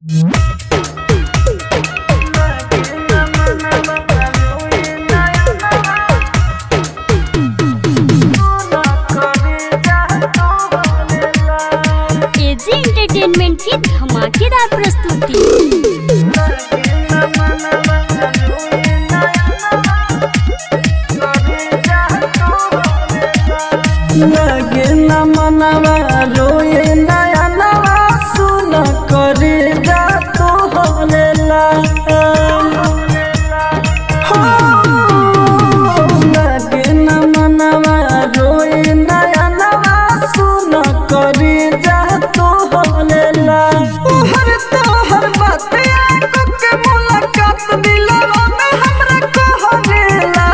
AG entertainment की धमाकेदार प्रस्तुति लगे न मनवा रोए नया नवा सुन करे जा तो होनेला हो लगे न मनवा रोए नया नवा सुन करे जा तो होनेला हर तो हर बात आंखों के मुलाकात दिलवा में हमरा कहनेला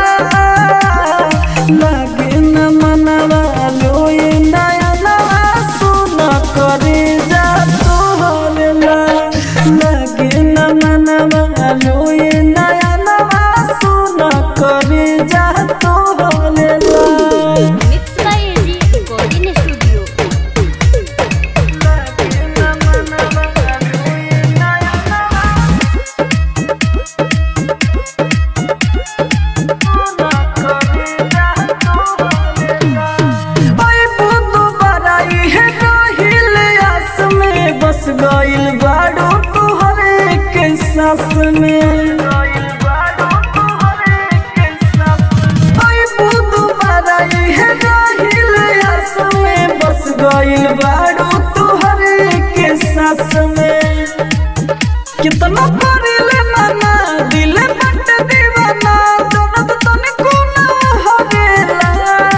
लगे न मनवा लोए नया नवा सुन करे जा तोहरेला लगे न मनवा लोए नया नवा सुन करे जा तोहरेला mix by AG recording studio लगे न मनवा लोए नया नवा ओए बुदु बराई है रोहिल आस में बस गइल बाड़ो तुहरे के सास में ओए बुदु बराई है रोहिल आस में बस गइल बाड़ो तुहरे के सास में कितना परिले मना दिल बट दीवाना दोनों तो तने कोना हवेला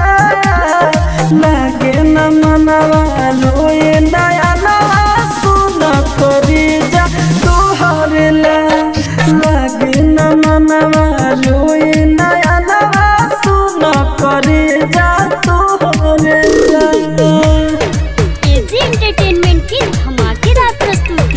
लागे न मनवा लोए नया नवा सुन करी जा तोहरेला लागे न मनवा लोए नया नवा सुन करी जा तोहरेला एजी एंटरटेनमेंट की धमाकेदार प्रस्तुति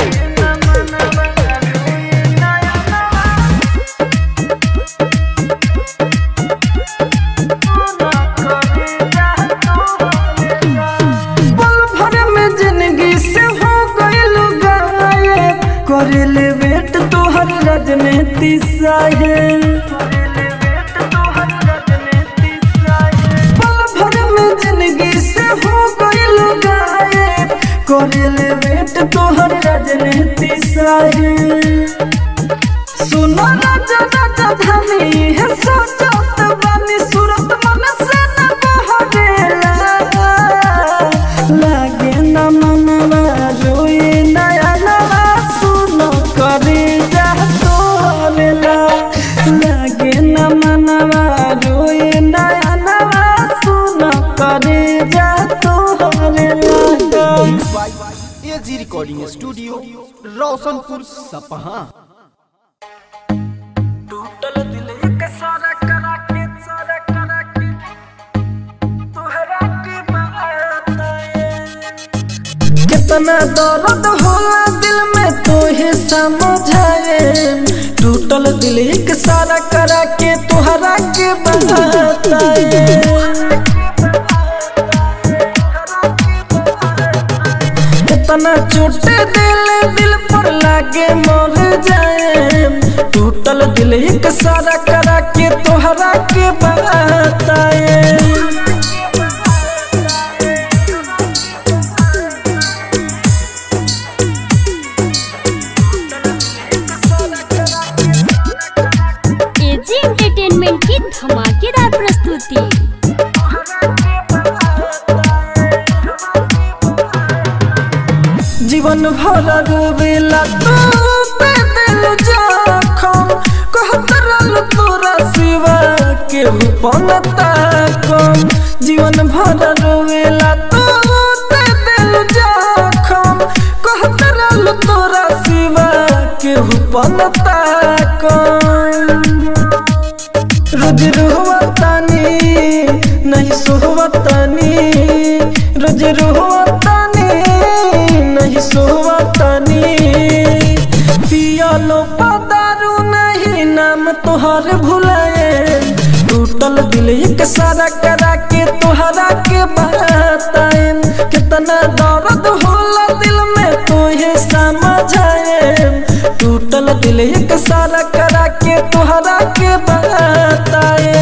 पल भर में जिंदगी से हो गइल गायब करेले वेट तोहर राजनीति साहेब पल भर में जिंदगी से हो गइल गायब करेले वेट तोहर राजनीति साहेब सुनो राजा राजा धानी है सोचत बानी सूरत मन से न बहरेला लागे न मनवा रोए नया नवा सुनो करे जा तोरेला लागे न मनवा रोए नया नवा सुनो करे जा तोरेला एजी रिकॉर्डिंग स्टूडियो रोशनपुर सपहा टूटल दिल एक सारा करा के सारा करा के तोहरा के बताए कितना दर्द होला दिल में तोहे समझाए टूटल दिल एक सारा करा के तोहरा के बताए कितना चोट दिल दिल पर लागे मर जाए टूटल दिल एक सारा करा के तोहरा के बताए एजी एंटरटेनमेंट की धमाकेदार प्रस्तुति जीवन भर रोवेला तू पे दिल जखम कहत रहल तोरा सिवा के पनता कम जीवन भर रोवेला तू पे दिल जखम कहत रहल तोरा सिवा के पनता कम रोज रोहतानी नहीं सोहतानी रोज रोहतानी नहीं सोहतानी पियालो पदारू नहीं नाम तोहर भुलाए टूटल दिल एक सारा करा के तोहरा के बताए कितना दर्द होला दिल में तोहे समझ समझाए टूटल दिल एक सारा करा के तोहरा के बताए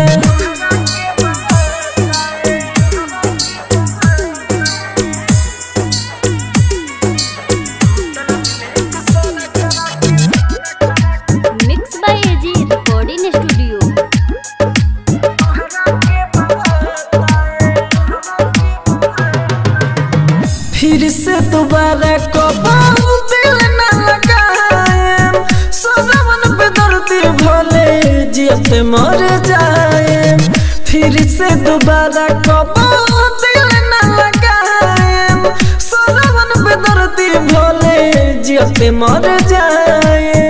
mix by AG recording studio फिर से दोबारा कबाऊ दिल न लगाए सदावन पे दर्दी भले जियते मर जाए फिर से दोबारा कबाऊ दिल न लगाए सदावन पे दर्दी भले जियते मर जाए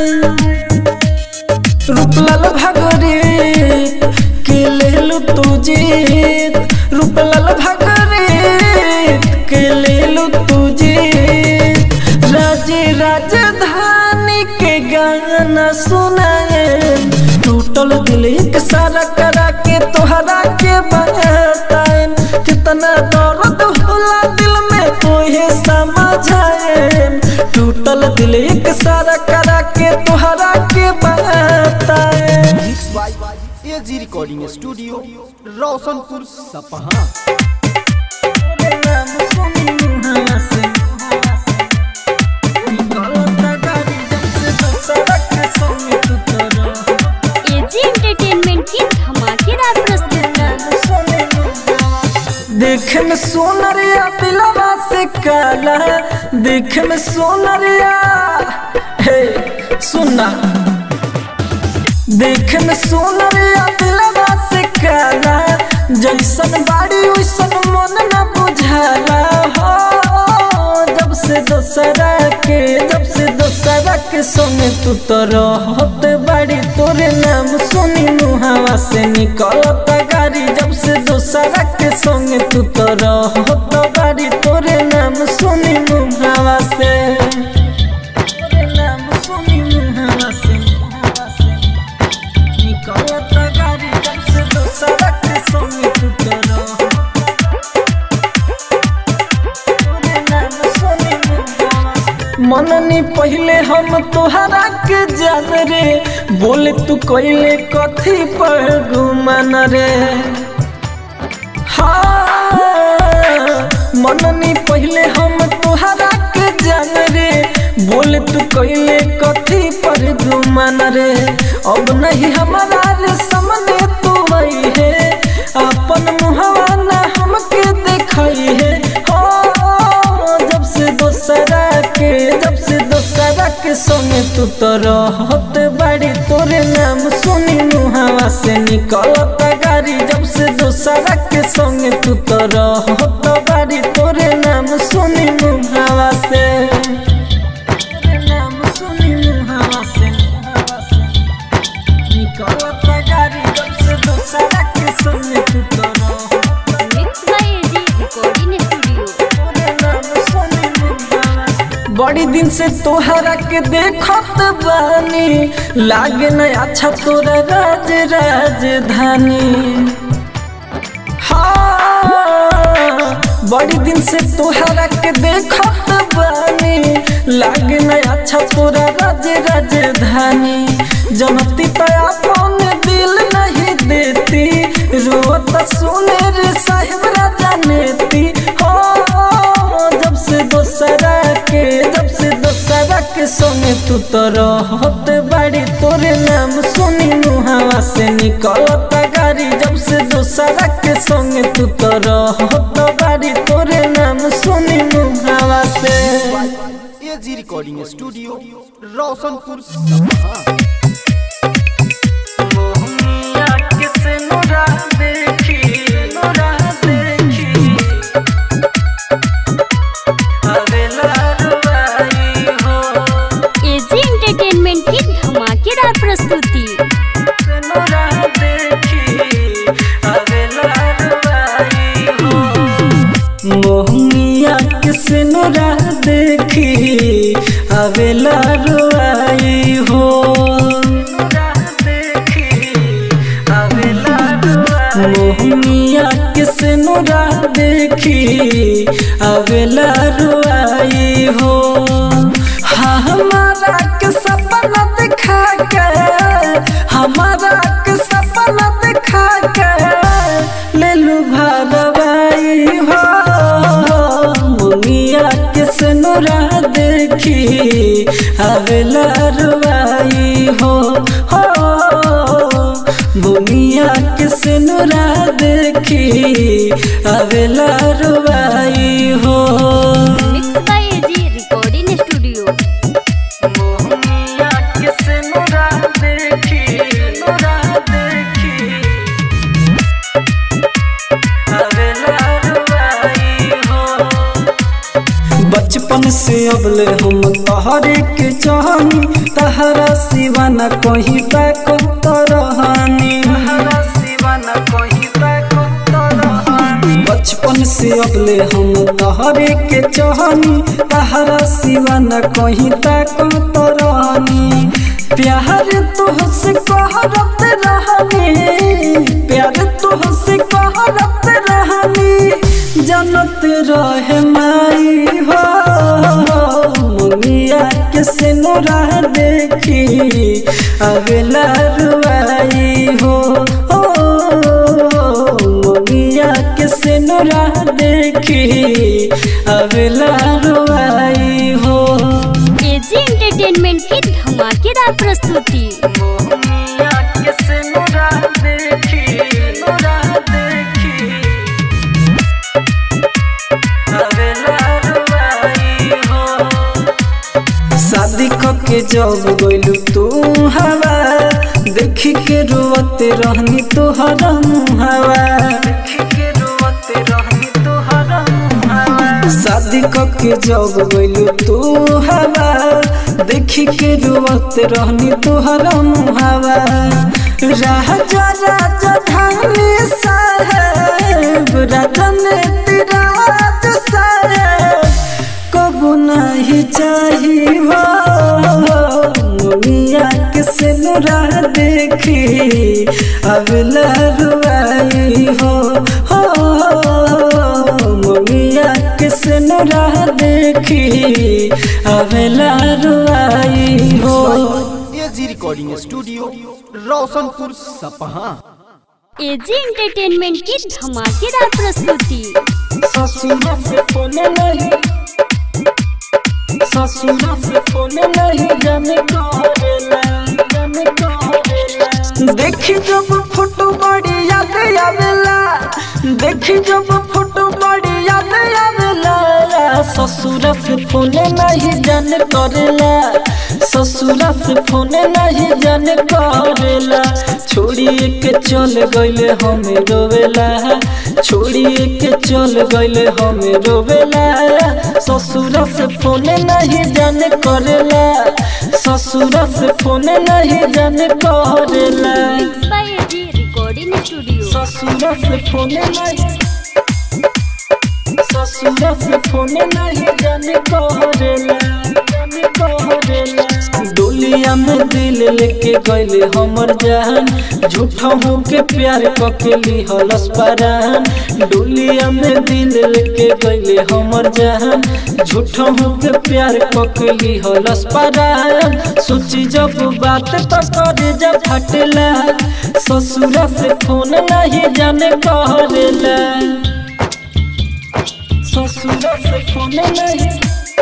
रूपलाल भागरे के लेलु तू जीत रूपलाल भागरे के लेलु तू जीत राजे राजधानी के गाना सुनाए टूटल दिल एक सारा करा के तोहरा के बताए कितना दर्द होला दिल में तोहे समझाए टूटल दिल एक सारा करा के तोहरा के बताए mix by AG recording studio Roshanpur Sapaha AG entertainment की धमाकेदार प्रस्तुति देखे में सोनरिया दिलवा से काला देखे में सोनरिया हे सुना देखे में सोनरिया दिलवा से काला जैसन बाड़ी वैसन मन न बुझाला हो जब से दोसरा के जब से दोसरा के संग तू तो रहत बाड़ी तोरे नाम सुनी मुहावा से निकलत गाड़ी जब से दोसरा के संग तू तो रहत बाड़ी तोरे नाम सुनी मुहावा से तोरे नाम सुनी मुहावा से मुहावा से निकलत गाड़ी जब से दोसरा के संग तू तो रहत मननी पहले हम तोहरा के जान रे बोले तू कोइले कथी पर घुमन रे हाँ मननी पहले हम तोहरा के जान रे बोले तू कोइले कथी पर घुमन रे अब नहीं हमारा रे सामने तू वही है अपन मुहवा ना हमके देखई है हो जब से दोसरा के जब से दोसरा के संगे तू तो रहत बाड़ी तोरे नाम सुनी मुहावा से निकलत गाड़ी जब से दोसरा के संगे तू तो रहत बाड़ी तोरे नाम सुनी मुहावा से तोरे नाम सुनी मुहावा से मुहावा से निकलत गाड़ी जब से दोसरा के संगे तू तो रहत mix by AG recording studio बड़ी दिन से तोहरा के देखत बानी लागे न अच्छा तोरा राज राजधानी हाँ बड़ी दिन से तोहरा के देखत बानी लागे न अच्छा तोरा राज राजधानी जनती तो अपन दिल नहीं देती रोत सुने रे साहिब राजा नेती हो जब से दोसरा के जब से दोसरा के संगे तू तो रहत बाड़ी तोरे नाम सुनी मुहावा से निकलत गाड़ी जब से दोसरा के संगे तू तो रहत बाड़ी तोरे नाम सुनी मुहावा से एजी रिकॉर्डिंग स्टूडियो रोशनपुर सपहा मोहनिया किसे नुरा देखी नुरा देखी अवेला रुवाई हो एजी एंटरटेनमेंट की धमाकेदार प्रस्तुति नुरा देखी अवेला रुवाई हो मोहनिया किसे नुरा देखी अवेला रुवाई हो मोहनिया किसे नुरा देखी अवेला रुआई हो देखी आवेला रुआई हो हो बुनिया के सिनुरा देखी आवेला रुआई हो mix by AG recording studio बुनिया के सिनुरा देखी सिनुरा देखी आवेला रुआई हो बचपन से अबले हम तहरे के चाहनी तहरा सिवा न कहीं तक तरहानी बचपन से अबले हम तहरे के चाहनी तहरा सिवा न कहीं तक तरहानी प्यार तुहसे कहरत रहनी प्यार तुहसे कहरत रहनी जनत रहे माई हो मुनिया के सिनुरा देखी अगला रुआई हो ओ, मुनिया के सिनुरा देखी अगला रुआई हो एजी एंटरटेनमेंट की धमाकेदार प्रस्तुति मुनिया के सिनुरा देखी सिनुरा देखी शादी के जब गइलू तू हवा देखी के रोते रहनी तोहर मुहावा शादी के जब गइलू तू हवा देखी के रोते रहनी तोहर मुहावा राजा राजा धानी साहेब राजा ने तिराज साहेब कबू नहीं चाहिए हो मुनिया के सिनुरा देखी अगला रुआई हो हो मुनिया के सिनुरा देखी अगला रुआई हो AG recording studio Roshanpur Sapaha AG entertainment की धमाकेदार प्रस्तुति ससुरा से फोन नहीं ससुरा से फोन नहीं जाने करेला जाने करेला देखी जब फोटो बड़ी याद आवेला देखी जब फोटो बड़ी याद आवेला ससुरा से फोन नहीं जाने करेला ससुरा से फोन नहीं जाने करेला छोड़िए के चल गइले हमें रोवेला छोड़िए के चल गइले हमें रोवेला ससुरा से फोन नहीं जाने करेला ससुरा से फोन नहीं जाने करेला mix by AG recording studio ससुरा से फोन नहीं ससुरा से फोन नहीं जाने करेला जाने करेला डोलिया में दिल लेके गइले हमर जान झूठा हो के प्यार कके लिहलस परान डोलिया में दिल लेके गइले हमर जान झूठा हो के प्यार कके लिहलस परान सोची जब बात तो करे जब फटला ससुरा से फोन नहीं जाने करेला ससुरा से फोन नहीं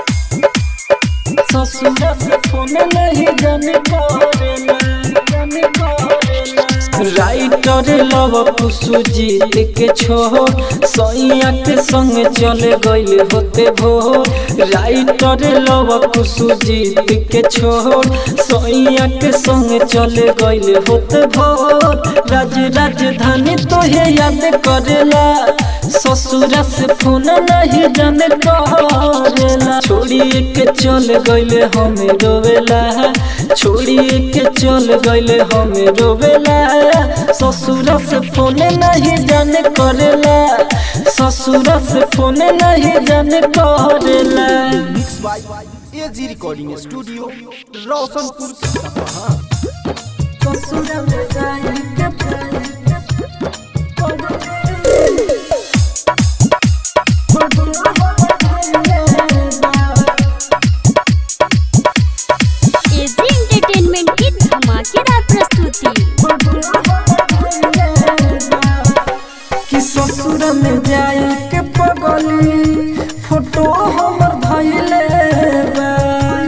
ससुरा से फोन नहीं जाने करेला जाने करेला राइटर लव कुसुजीत के छो सैया के संग चले गइल होते भो राइटर लव कुसुजीत के छो सैया के संग चले गइल होते भो राज राजधानी तोहे याद करेला ससुरा से फोन नहीं जाने करेला छोड़िए के चल गइले हमें रोवेला छोड़िए के चल गइले हमें रोवेला ससुरा से फोन नहीं जाने करेला ससुरा से फोन नहीं जाने करेला mix by AG recording studio Roshanpur Sapaha ससुरा में जाए के एजी एंटरटेनमेंट की धमाकेदार प्रस्तुति कि ससुर में जाए के पगली फोटो हमर धैले बा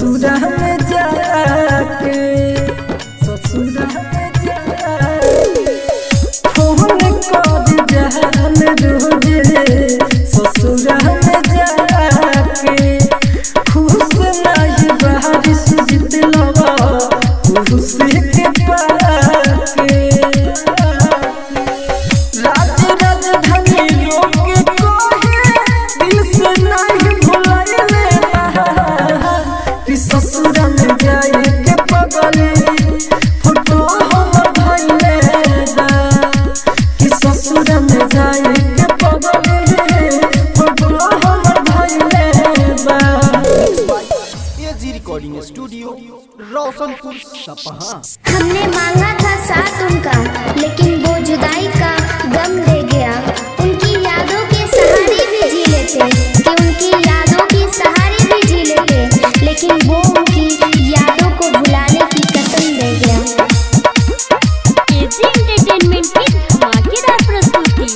ससुरा में जाके ससुरा में जाके फोन कर जहान रोजे ससुरा में जाके खुश नहीं बारिश जितलवा खुश के पाके राज राजधानी लोग कहे दिल से नहीं भुलाइले कि ससुर में जाए के पगले फोटो हम धइले बा कि ससुर में जाए के पगले फोटो हम धइले बा एजी रिकॉर्डिंग स्टूडियो रोशनपुर सपहा हमने मांगा था साथ उनका लेकिन वो जुदाई का गम दे गया उनकी यादों के सहारे भी जी लेते कि उनकी यादों के सहारे भी जी लेते लेकिन वो उनकी यादों को भुलाने की कसम दे गया एजी एंटरटेनमेंट की धमाकेदार प्रस्तुति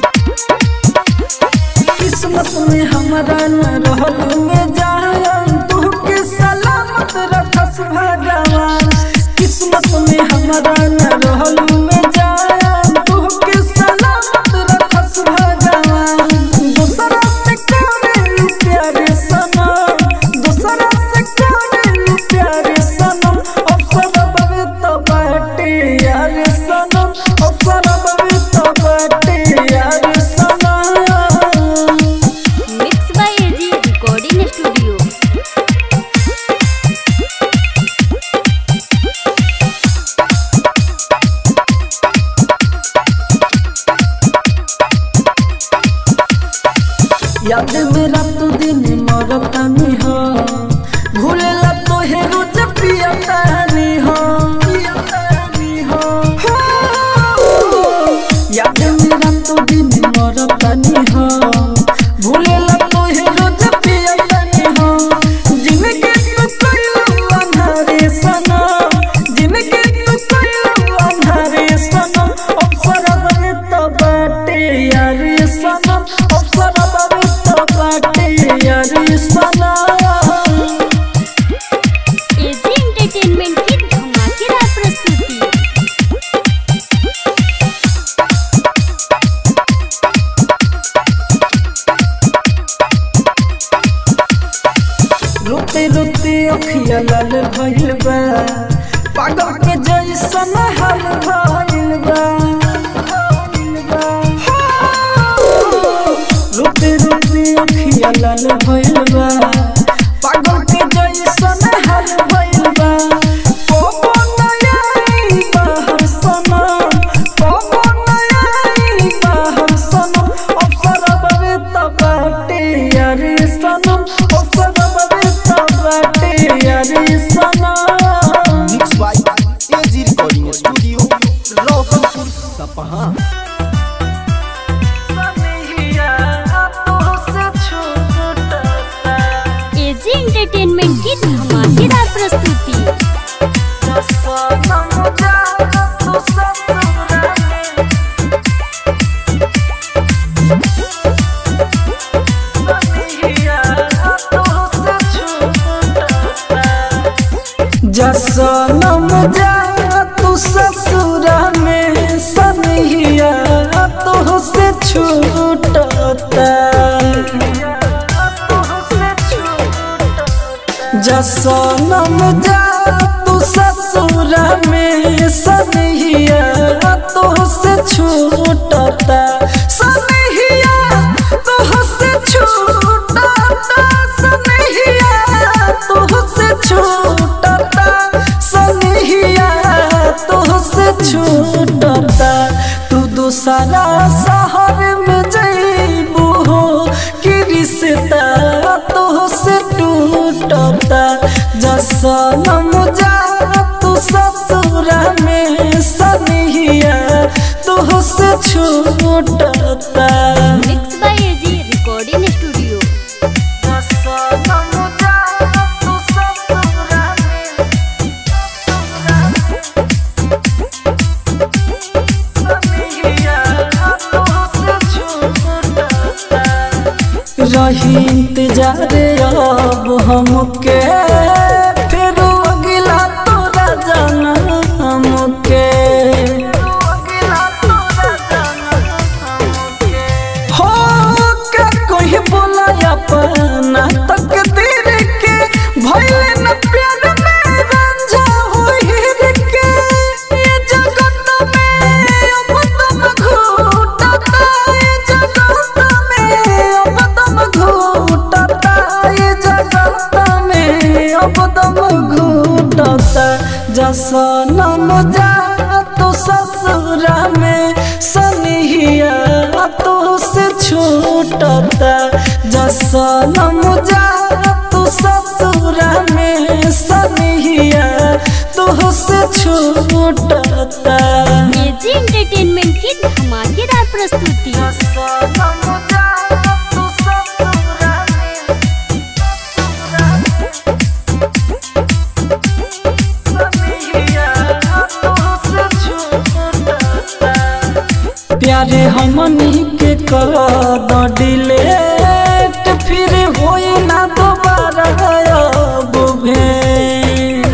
किस्मत में हमारा न रहल में जान तू के सलामत रखस भगवान किस्मत में हमारा न रहल में जान तू के सलामत रखस भगवान दूसरा से करे प्यारे सनम दूसरा से करे प्यारे सनम अवसर बवे तो बाटे यार सनम अवसर बवे तो बाटे यार सनम mix by AG recording studio याद मेरा तो दिन मरतानी हो भूलेला तो हे रोज पियतानी हो पियतानी हो याद मेरा तो दिन मरतानी हो भूलेला तो हे रोज पियतानी हो जिनके तू कइलो अंधारे सनम जिनके तू कइलो अंधारे सनम अवसर बने तो बाटे यार सनम अवसर बने तो बाटे यार सनम एजी एंटरटेनमेंट की धमाकेदार प्रस्तुति रोते रोते अखिया लाल भइल बा पागल के जैसन हाल भइल बा रोते रोते अखिया लाल भइल बा पागल के जैसन हाल भइल बा कोबो नयाई बाहर सनम कोबो नयाई बाहर सनम अवसर बवे तबाटे यार सनम अवसर बवे तबाटे यार सनम mix by AG recording studio Roshanpur Sapaha सनहिया तो से छूटता एजी एंटरटेनमेंट की धमाकेदार प्रस्तुति सनम जा तो ससुरा में जसनम जा तू ससुरा में सनहिया तो से छूटता जसनम जा तू ससुरा में सनहिया तो से छूटता सनहिया तो से छूटता सनहिया तो से छूटता सनहिया तो से छूटता तू दूसरा शहर में जइबू हो कि रिश्ता तो से टूटता जसनम जा तू ससुरा में सनहिया तो से छूटता mix by AG recording studio जसनम जा तू ससुरा में रही इंतजार अब हमके सनम जा तू ससुरा में सनिया तुहसे छूटता एजी एंटरटेनमेंट की धमाकेदार प्रस्तुति सनम जा तू ससुरा में सनिया तुहसे छूटता प्यारे हमनी के कर द डिलेट फिर होई ना दोबारा अब भेंट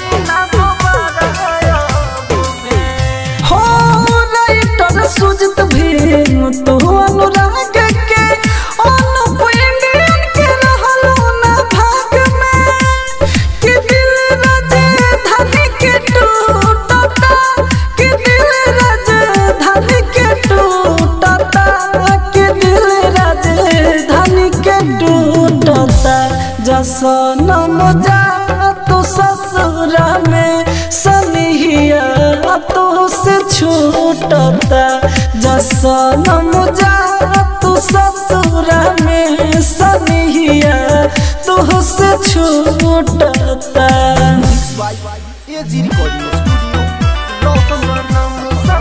हो राइटर सुजत भीम तू अनुराग के अनुप इंडियन के रहलो ना भाग में कि दिल राजधानी के टूटता कि दिल राजधानी के टूटता कि दिल राजधानी के टूटता जसनम जा तू ससुरा में सनिहिया तो से छूटता जसनम जा तू ससुरा में सनिहिया तो से छूटता AG recording studio Roshan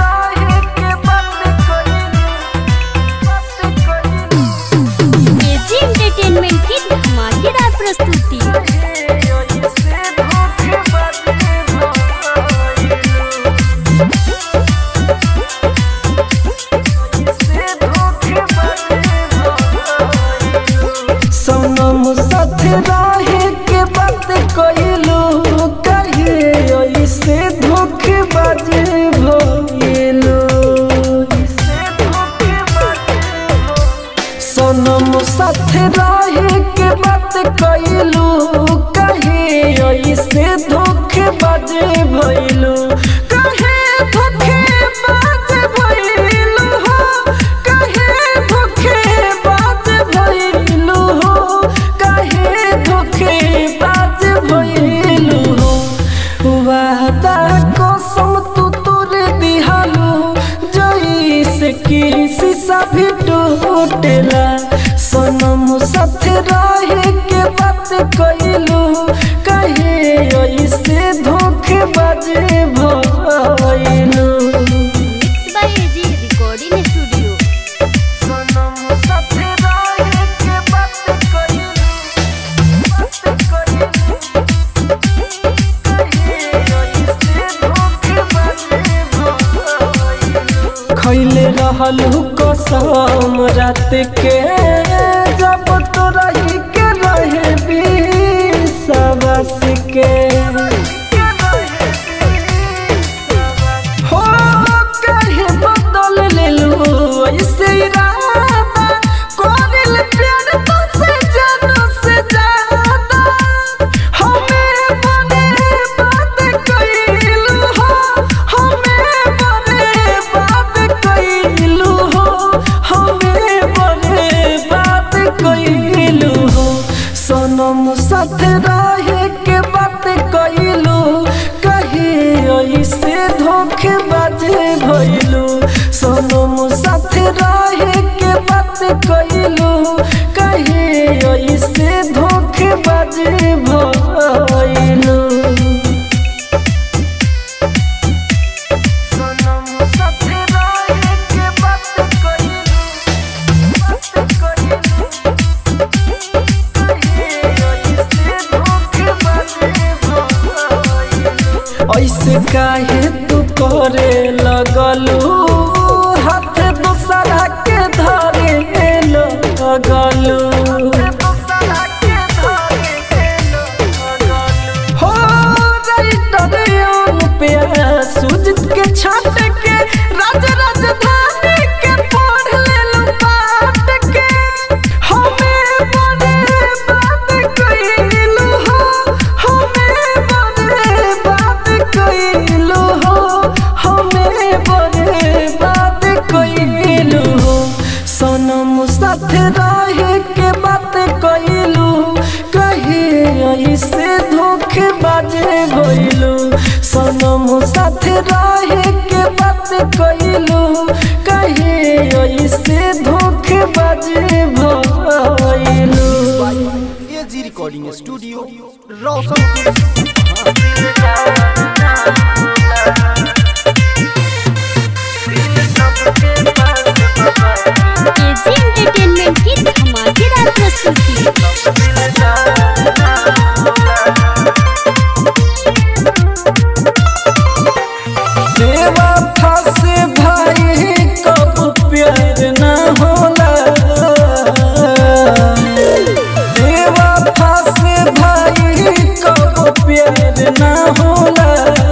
AG entertainment की धमाकेदार प्रस्तुति सनम साथ रहे के बात कइलू कहिए ऐसे धोखेबाज भइलू सनम साथ रहे के बात कइलू कहिए ऐसे धोखेबाज भइलू कहे धोखेबाज भइलू हो कहे धोखेबाज भइलू हो कहे धोखेबाज भइलू हो वादा कसम तू तोर दिहालू जैसे कि शीशा भी टूटेला सनम साथ रहे के बात कइलू कहे ऐसे धोखेबाज भइलू mix by AG recording studio सनम साथ रहे के बात कइलू बात कइलू कहे ऐसे धोखेबाज भइलू खैले रहल कसम रात के जब तो रही के रहे विश्वास के हो कहे बदल लेलू ऐसे इरादा कोरिल प्यार तो से जानो से ज्यादा हमें बने बात कइलू हो हमें बने बात कइलू हो हमें बने बात कइलू हो सनम साथ रहे के बात कइलू कहे ऐसे धोखेबाज भइलू सनम साथ रहे के बात कइलू कहे ऐसे धोखेबाज भइलू सनम साथ रहे के बात कइलू बात कइलू ऐसे काहे तू करे लगलू हाथ दूसरा के धरे लगलू हो राइटर पे सुजित के छाट के राज राजधानी के पढ़ लेलू पाट के हमें बड़े बात कइलू हो हमें बड़े बात कइलू हो हमें बड़े बात कइलू हो सनम साथ रहे के बात कइलू कहे ऐसे धोखेबाज भइलू सनम साथ रहे के बात से कैलू कहे ऐसे धोखेबाजी भइलू AG recording studio Roshanpur AG entertainment की धमाकेदार प्रस्तुति देवा फासे भाई कब प्यार न होला देवा फासे भाई कब प्यार न होला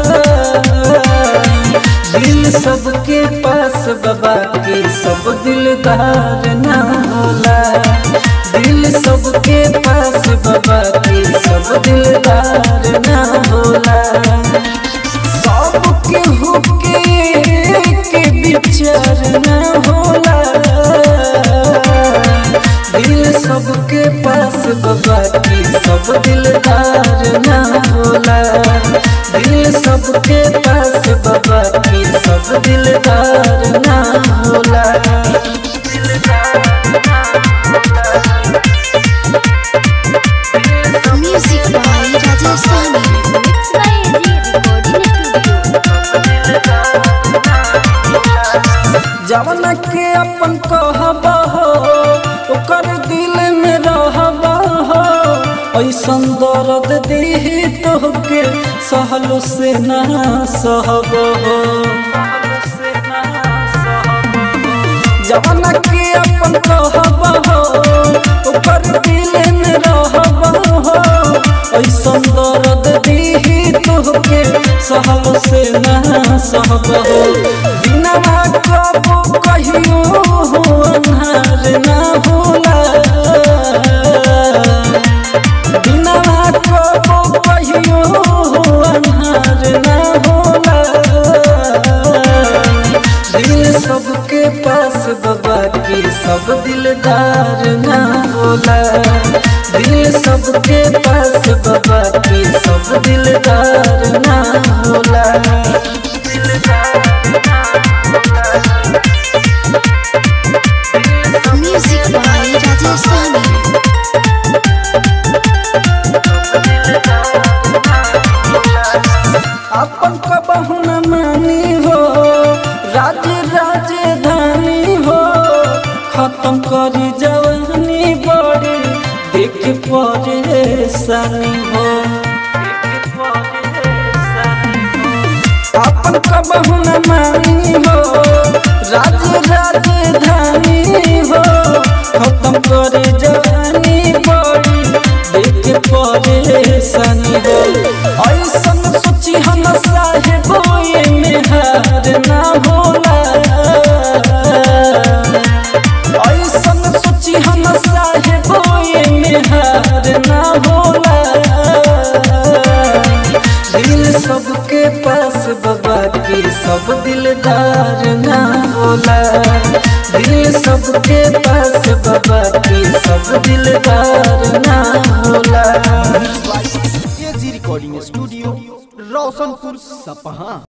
दिल सबके पास बाबा के सब दिलदार न होला दिल सबके पास बाबा के सब दिलदार न होला सबके हुके के विचार न होला दिल सबके पास बाबा की सब दिलदार न होला दिल सबके पास बाबा की सब दिलदार न होला music by Rajesh Sani mix by AG recording studio जवन के अपन कहब हो ओकर दिल में रहब हो ऐसन दर्द दी तोहके सहलो से ना सहब हो जवन के अपन कहब हो ओकर दिल में रहब हो ऐसन दर्द दी तोहके सहलो से ना सहब हो बिना कबो कहियो हो अन्हार ना होला बिना कबो कहियो हो अन्हार ना होला दिल सबके पास बाबा की सब दिलदार ना होला दिल सबके पास बाबा की सब दिलदार ना होला म्यूजिक बाय राजेश सानी अपन कबहू न मानी हो राज राजधानी हो खत्म करी जवानी बड़ी देख परेशानी हो अपन कबहू न मानी हो राज राजधानी हो खत्म करे जवानी बड़ी देख परेशानी हो ऐसन सोची हम साहेब ये में हार ना होला ऐसन सोची हम साहेब ये में हार ना होला दिल सबके पास बाबा की सब दिलदार ना होला दिल सबके पास बाबा की सब दिलदार ना होला एजी रिकॉर्डिंग स्टूडियो रोशनपुर सपहा